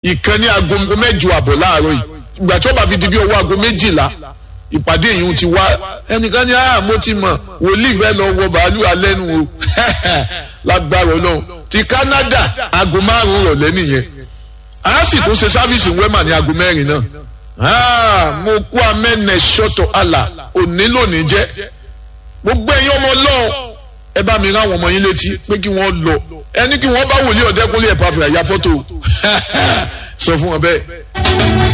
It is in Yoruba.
ìkan ní aago mẹ́jọ àbọ̀ láàárọ̀ yìí ìgbà tí wọ́n bá fi di bí ọwọ́ aago méjìlá ìpàdé yìí ti wá ẹnìkan ní ah mo ti mọ̀ wòlíì fẹ́ lọ wọ bàálù alẹ́ nu o lágbára ọlọ́run ti Canada aago márùn-ún rọ̀lẹ́ nìyẹn a sì tún ṣe sáfíìsì wẹ́mà ní aago mẹ́rin náà mo kú amẹ́nẹ̀ ṣọ́tọ̀ àlà òní lónìí jẹ́ gbogbo ẹ̀yin ọmọ ọlọ́run ẹ bá mi rán àwọn ọmọ yín létí pé kí wọ́n lọ ẹni kí wọ́n bá wòlíì ọ̀dẹ́kúnlé ẹ̀ pàfẹ́ àyà fọ́tò sọ fún wọn bẹ́ẹ̀.